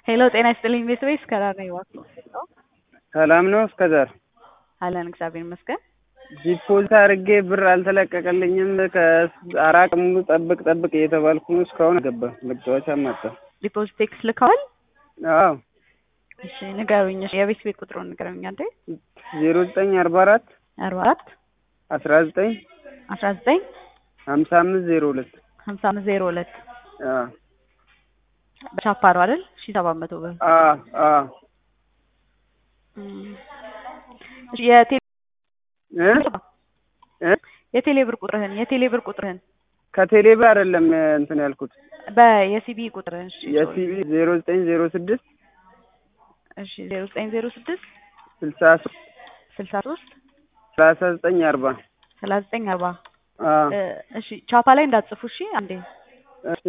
ሄሎ ጤና ይስጥልኝ ቤተሰቤ ከዳር ነኝ እባክዎ ሰላም ነው እስከዛር አለን እግዚአብሔር ይመስገን ዲፖዚት አድርጌ ብር አልተለቀቀልኝም ከአራት ቀን ሙሉ ጠብቅ ጠብቅ እየተባልኩ ነው እስካሁን አልገባም መጫወቻም አጣሁ ዲፖዚት ቴክስት ልከዋል አዎ እሺ ንገሩኝ እሺ የቤት ቤት ቁጥሩን ንገሩኝ አንዴ ዜሮ ዘጠኝ አርባ አራት አርባ አራት አስራ ዘጠኝ አስራ ዘጠኝ ሀምሳ አምስት ዜሮ ሁለት ሀምሳ አምስት ዜሮ ሁለት አዎ በቻፓ ነው አይደል ሺ ሰባት መቶ ብር አዎ አዎ እም፣ እሺ የቴሌ እ እ የቴሌ ብር ቁጥርህን የቴሌ ብር ቁጥርህን ከቴሌ ብር አይደለም እንትን ያልኩት በየሲቢ ቁጥርህን እሺ የሲቢ ዜሮ ዘጠኝ ዜሮ ስድስት እሺ ዜሮ ዘጠኝ ዜሮ ስድስት ስልሳ ሶስት ስልሳ ሶስት ሰላሳ ዘጠኝ አርባ ሰላሳ ዘጠኝ አርባ አዎ እ፣ እሺ ቻፓ ላይ እንዳትጽፉ እሺ አንዴ እሺ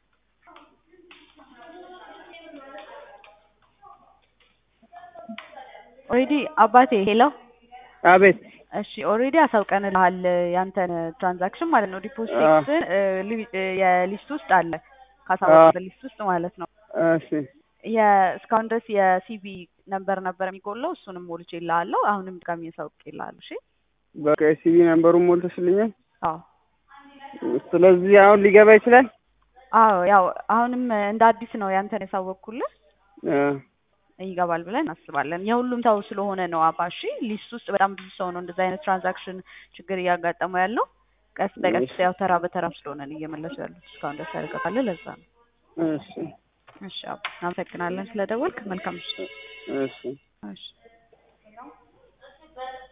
ኦልሬዲ አባቴ ሄሎ አቤት እሺ ኦልሬዲ አሳውቀንልሃል ያንተን ትራንዛክሽን ማለት ነው ዲፖዚት አዎ። ቴክስትን የሊስት ውስጥ አለ ካሳወቅበት ሊስት ውስጥ ማለት ነው እሺ እስካሁን ድረስ የሲቢ ነምበር ነበር የሚጎለው እሱንም ሞልቼ ይልሃለሁ አሁንም ድጋሚ ያሳውቅ ይልሃለሁ እሺ በቃ የሲቢ ነምበሩን ሞልተሽልኛል አዎ ስለዚህ አሁን ሊገባ ይችላል አዎ ያው አሁንም እንደ አዲስ ነው ያንተን ያሳወቅኩልህ እ ይገባል ብለን እናስባለን የሁሉም ሰው ስለሆነ ነው አባሺ ሊስት ውስጥ በጣም ብዙ ሰው ነው እንደዚህ አይነት ትራንዛክሽን ችግር እያጋጠመው ያለው ቀስ በቀስ ያው ተራ በተራ ስለሆነ እየመለሱ ያሉት እስካሁን ደስ ያደርገታል ለዛ ነው እሺ እሺ አባ እናመሰግናለን ስለደወልክ መልካም ምሽት እሺ እሺ